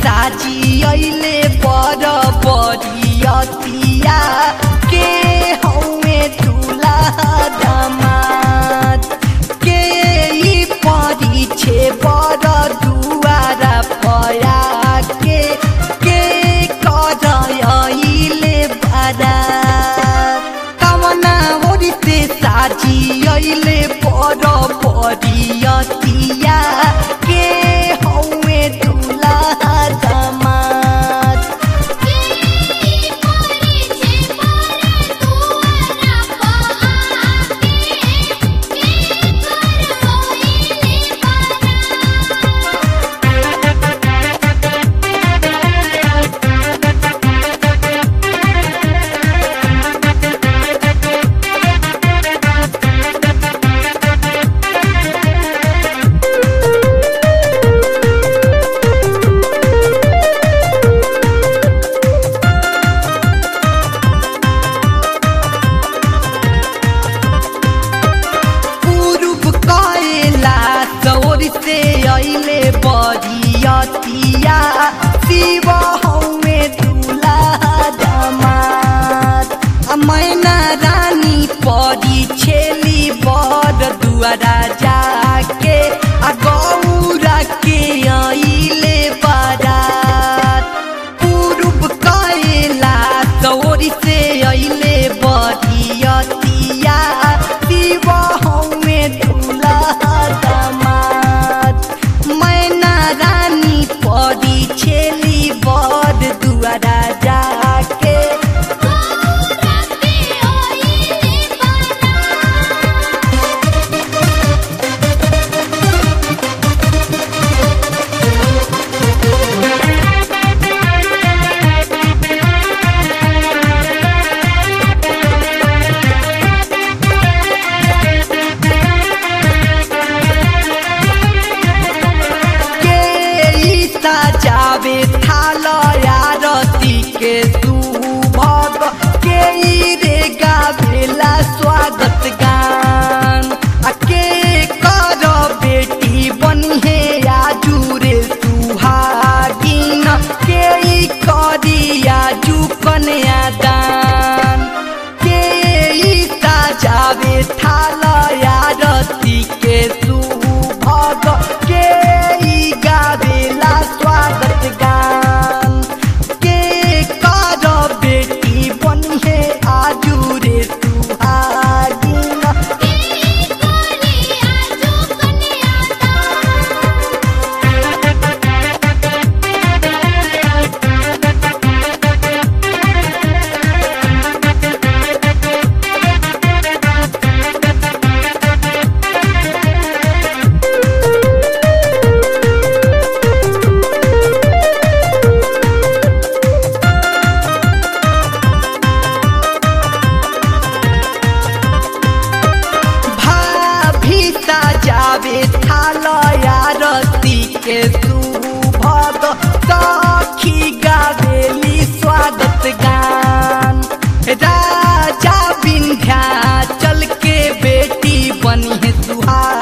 साजी अइले बर बरियतिया के हौमे दूल्हा दामाद के ई परिछे बर दुआरा पया के के करइले बारात कामना ओरिते साजी अइले बर बरियतिया के हौमे दूल्हा दामाद पूर्व कएला चौर से अइले बरियतिया शिव हौमे दूल्हा दामाद आ मैना रानी परी छेली बर दुआरा जाके आ गौरा के अइले बारात पूर्व कएला चौर से अइले बरियतिया शिव हौमे दूल्हा दामाद मैना रानी परी छेली बर दुआरा जाके के ईसा जावे थाल आरती के सुभग के ई रे गावेला स्वागत गान आ के कर बेटी बनिहे आजू रे सुहागिन के ई करी आजू कन्या दान के ईसा जावे थाल आरती के सुभग के ई गावेला स्वागत गान के कर बेटी बनिहे आजू रे सुहागिन भाभी जावे थाल आरती के सुभग सखी गावेली स्वागत गान राजा विंध्याचल के बेटी बनी है सुहा